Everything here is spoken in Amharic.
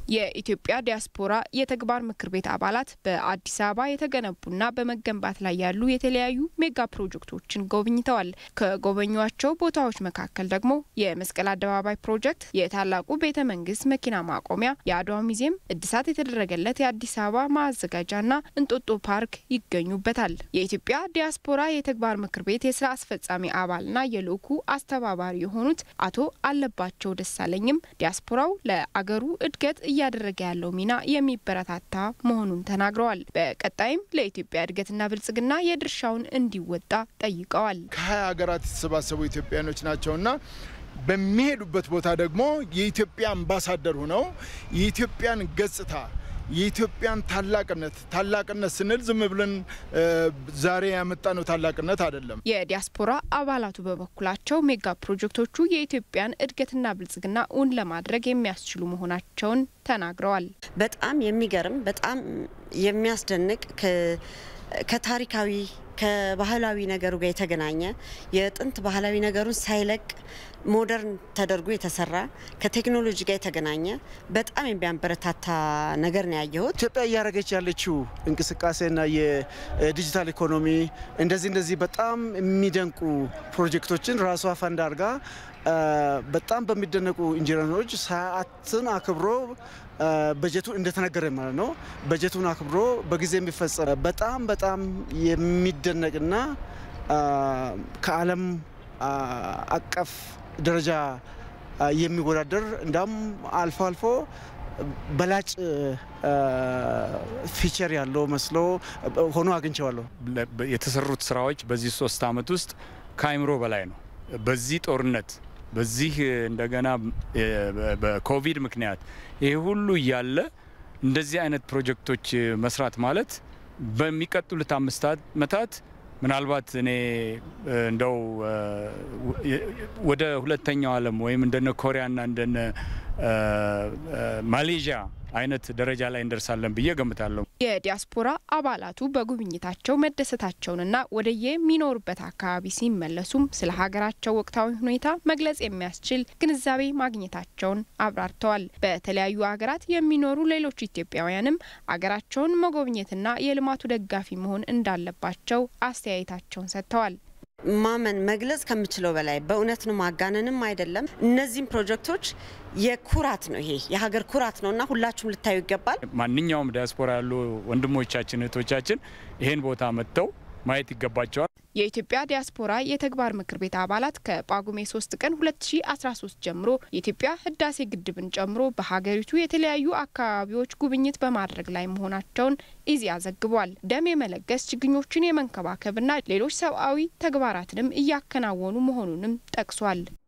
የኢትዮጵያ ዲያስፖራ የተግባር ምክር ቤት አባላት በአዲስ አበባ የተገነቡና በመገንባት ላይ ያሉ የተለያዩ ሜጋ ፕሮጀክቶችን ጎብኝተዋል። ከጎበኟቸው ቦታዎች መካከል ደግሞ የመስቀል አደባባይ ፕሮጀክት፣ የታላቁ ቤተ መንግስት መኪና ማቆሚያ፣ የአድዋ ሙዚየም፣ እድሳት የተደረገለት የአዲስ አበባ ማዘጋጃና እንጦጦ ፓርክ ይገኙበታል። የኢትዮጵያ ዲያስፖራ የተግባር ምክር ቤት የስራ አስፈጻሚ አባልና የልዑኩ አስተባባሪ የሆኑት አቶ አለባቸው ደሳለኝም ዲያስፖራው ለአገሩ እድገት እያደረገ ያለው ሚና የሚበረታታ መሆኑን ተናግረዋል። በቀጣይም ለኢትዮጵያ እድገትና ብልጽግና የድርሻውን እንዲወጣ ጠይቀዋል። ከሀያ ሀገራት የተሰባሰቡ ኢትዮጵያኖች ናቸውና በሚሄዱበት ቦታ ደግሞ የኢትዮጵያ አምባሳደር ሆነው የኢትዮጵያን ገጽታ የኢትዮጵያን ታላቅነት ታላቅነት ስንል ዝም ብለን ዛሬ ያመጣነው ታላቅነት አይደለም። የዲያስፖራ አባላቱ በበኩላቸው ሜጋ ፕሮጀክቶቹ የኢትዮጵያን እድገትና ብልጽግና እውን ለማድረግ የሚያስችሉ መሆናቸውን ተናግረዋል። በጣም የሚገርም በጣም የሚያስደንቅ ከታሪካዊ ከባህላዊ ነገሩ ጋር የተገናኘ የጥንት ባህላዊ ነገሩን ሳይለቅ ሞደርን ተደርጎ የተሰራ ከቴክኖሎጂ ጋር የተገናኘ በጣም የሚያበረታታ ነገር ነው ያየሁት። ኢትዮጵያ እያደረገች ያለችው እንቅስቃሴና የዲጂታል ኢኮኖሚ እንደዚህ እንደዚህ በጣም የሚደንቁ ፕሮጀክቶችን ራሷ ፈንድ አድርጋ በጣም በሚደነቁ ኢንጂነሮች ሰዓትን አክብሮ በጀቱ እንደተነገረ ማለት ነው። በጀቱን አክብሮ በጊዜ የሚፈጸም በጣም በጣም የሚደነቅና ከዓለም አቀፍ ደረጃ የሚወዳደር እንዳውም አልፎ አልፎ በላጭ ፊቸር ያለው መስሎ ሆኖ አግኝቼዋለሁ። የተሰሩት ስራዎች በዚህ ሶስት አመት ውስጥ ከአይምሮ በላይ ነው። በዚህ ጦርነት በዚህ እንደገና በኮቪድ ምክንያት ይሄ ሁሉ እያለ እንደዚህ አይነት ፕሮጀክቶች መስራት ማለት በሚቀጥሉት አምስት ዓመታት ምናልባት እኔ እንደው ወደ ሁለተኛው ዓለም ወይም እንደነ ኮሪያና እንደነ ማሌዥያ አይነት ደረጃ ላይ እንደርሳለን ብዬ ገምታለሁ። የዲያስፖራ አባላቱ በጉብኝታቸው መደሰታቸውንና ወደ የሚኖሩበት አካባቢ ሲመለሱም ስለ ሀገራቸው ወቅታዊ ሁኔታ መግለጽ የሚያስችል ግንዛቤ ማግኘታቸውን አብራርተዋል። በተለያዩ ሀገራት የሚኖሩ ሌሎች ኢትዮጵያውያንም አገራቸውን መጎብኘትና የልማቱ ደጋፊ መሆን እንዳለባቸው አስተያየታቸውን ሰጥተዋል። ማመን መግለጽ ከምችለው በላይ በእውነት ነው፣ ማጋነንም አይደለም። እነዚህም ፕሮጀክቶች የኩራት ነው፣ ይሄ የሀገር ኩራት ነው እና ሁላችሁም ልታዩ ይገባል። ማንኛውም ዲያስፖራ ያሉ ወንድሞቻችን እህቶቻችን ይህን ቦታ መጥተው ማየት ይገባቸዋል። የኢትዮጵያ ዲያስፖራ የተግባር ምክር ቤት አባላት ከጳጉሜ 3 ቀን 2013 ጀምሮ የኢትዮጵያ ህዳሴ ግድብን ጨምሮ በሀገሪቱ የተለያዩ አካባቢዎች ጉብኝት በማድረግ ላይ መሆናቸውን ኢዜአ ዘግቧል። ደም የመለገስ ችግኞችን የመንከባከብና ሌሎች ሰብአዊ ተግባራትንም እያከናወኑ መሆኑንም ጠቅሷል።